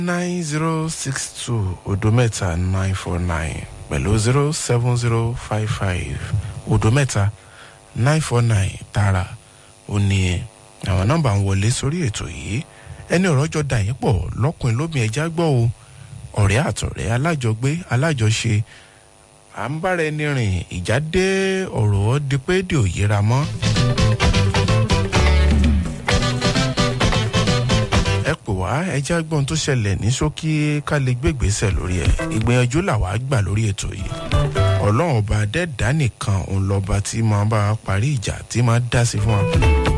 nine zero six two odo mẹ́ta nine four nine pẹ̀lú zero seven zero five five odo mẹ́ta nine four nine tààrà ó ní àwọn nọ́mbà ń wọlé sórí ètò yìí ẹni ọ̀rọ̀ jọ dà yín pọ̀ lọ́kùnrin lóbìn ẹja gbọ́ o ọ̀rẹ́ àtọ̀rẹ́ alájọgbé alájọṣe à ń bára ẹni rìn ìjà dé ọ̀rọ̀ di pé dè ò yíra mọ́. ẹ pè wá ẹjẹ́ gbọ́n tó ṣẹlẹ̀ ní ṣókí ká lè gbégbèsè lórí ẹ̀ ìgbìyànjú làwa gbà lórí ètò yìí ọlọ́run ọba dẹ́ẹ̀dá nìkan òun lọ́ba tí máa bá wa parí ìjà tí máa dá sí fún wa.